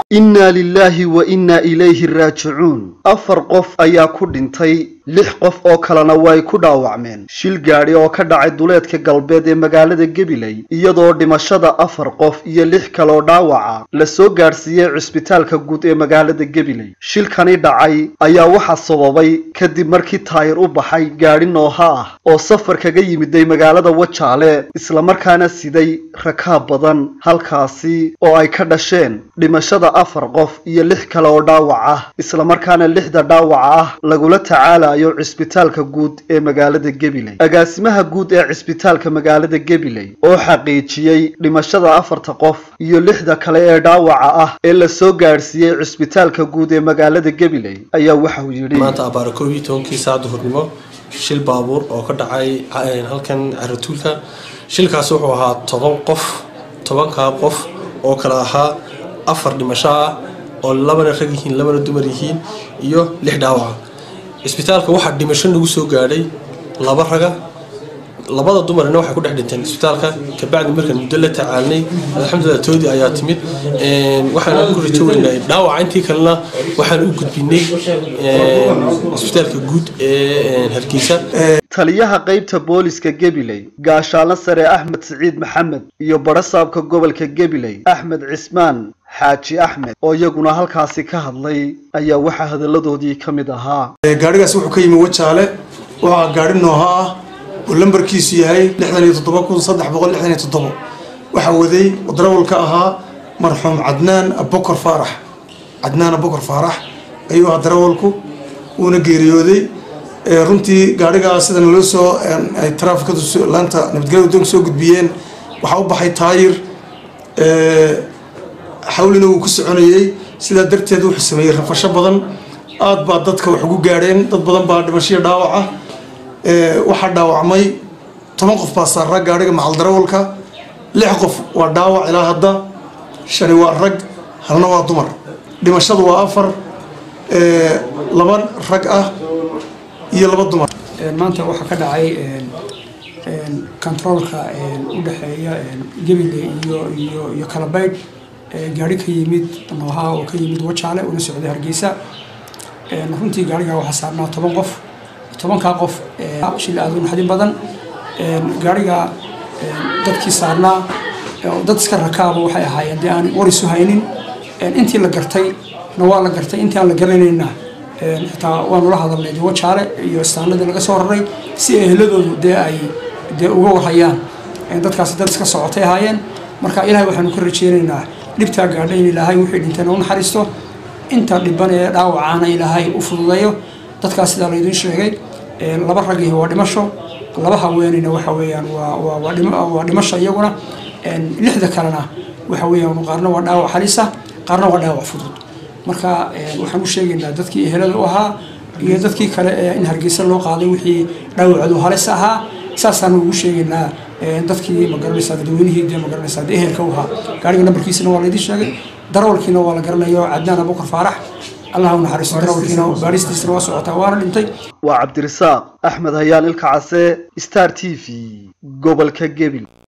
innaa lilaahi wa innaa ilayhi raajicuun afar qof ayaa ku dhintay lix qof oo kalena way ku dhaawacmeen shil gaadhi oo ka dhacay duleedka galbeed ee magaalada gabiley iyadoo dhimashada afar qof iyo lix kaloo dhaawaca la soo gaadhsiiyey cisbitaalka guud ee magaalada gabiley shilkani dhacay ayaa waxaa sababay kadib markii taayir u baxay gaadhi nooha ah oo safar kaga yimiday magaalada wajaale islamarkaana siday rakaab badan halkaasi oo ay ka dhasheen dhimashada afar qof iyo lix kale oo dhaawac ah islamarkaana lixda dhaawaca ah lagula tacaalayo cisbitaalka guud ee magaalada gabiley agaasimaha guud ee cisbitaalka magaalada gabiley oo xaqiijiyey dhimashada afarta qof iyo lixda kale ee dhaawaca ah ee la soo gaadhsiiyey cisbitaalka guud ee magaalada gabiley ayaa waxauu yidhi maanta abaara koob iyo tobankii saa duhurnimo shil baabuur oo ka dhacay halkan caratuulka shilkaasi wuxuu ahaa toban qof tobankaa qof oo kale ahaa afar dhimasho ah oo labana rag yihiin labana dumar yihiin iyo lix dhaawaca cisbitaalka waxaa dhimasho nagu soo gaadhay laba raga labada dumarna waxay ku dhex dhinteen isbitaalka kabacdi markaan muddo la tacaalnay alxamdulilah toodii ayaa timid waxaan ku rajo weynay dhaawaca intii kalena waxaan u gudbinay isbitaalka guud ee hargeysa taliyaha qaybta booliska gabiley gaashaano sare axmed siciid maxamed iyo barasaabka gobolka gabiley axmed cismaan xaaji axmed oo iyaguna halkaasi ka hadlay ayaa waxaa hadalladoodii ka mid ahaa gaadhigaas wuxuu ka yimi wajaale waxaa gaadhi nooha ah oo lambarkiisu yahay lixdan iyo toddoba kun saddex boqol lixdan iyo toddobo waxaa waday darawalka ahaa marxuum cadnaan abokor faarax cadnaan abokor faarax ayuu ahaa darawalku wuuna geeriyooday runtii gaadhigaa sida naloo soo ay taraafikadu laanta nabadgelya wadoonka soo gudbiyeen waxaa u baxay taayir xawlina wuu ku soconayey sidaa darteed wuxuu sameeyey rafasho badan aad baa dadka wax ugu gaadheen dad badan baa dhimashiya dhaawaca waxaa dhaawacmay toban qof baa saaraa gaadhiga macal darawalka lix qof waa dhaawac ilaa hadda shani waa rag halna waa dumar dhimashadu waa afar laba rag ah iyo laba dumar maanta waxaa ka dhacay kontaroolka u dhexeeya gabiley iyo iyo iyo kalabaydh gaari ka yimid nooha oo ka yimid wajaale una socday hargeysa runtii gaarigaa waxaa saarnaa toban qof tobankaa qof shil aada u naxdin badan gaariga dadkii saarnaa dad iska rakaaba waxay ahaayeen dee aan war isu haynin intii la gartay na waa la gartay intii aan la garanayna xitaa waanu la hadalnay dee wajaale iyo istaanadii laga soo raray si eheladoodu dee ay dee uga warhayaan dadkaasi dad iska socotay ahaayeen marka ilaahay waxaanu ka rajeynaynaa dhibtaa gaadha in ilaahay wixii dhintayna u naxariisto inta dhiban ee dhaawacaana ilaahay u fududeeyo dadkaas sidaa laydin sheegay laba ragihi waa dhimasho laba haweenayna waxa weeyaan waa dhimasho iyaguna lixda kalena waxa weeyaan qaarna waa dhaawac halisa qaarna waa dhaawac fudud marka waxaan u sheegaynaa dadkii ehelada u ahaa iyo dadkii kale ee in hargeysa loo qaaday wixii dhaawacdu halis ahaa saasaanu ugu sheegaynaa dadkii magaranaysaa dadweynihii dee magaranaysaa dee ehelka u ahaa gaariga nambarkiisana waa laydin sheegay darawalkiina waa la garanayo cadnaan abukar faarax allah u naxariisto darawalkiina baaristiisana waa socotaa waana dhintay waa cabdirasaaq axmed hayaan ilka case star t v gobolka gebil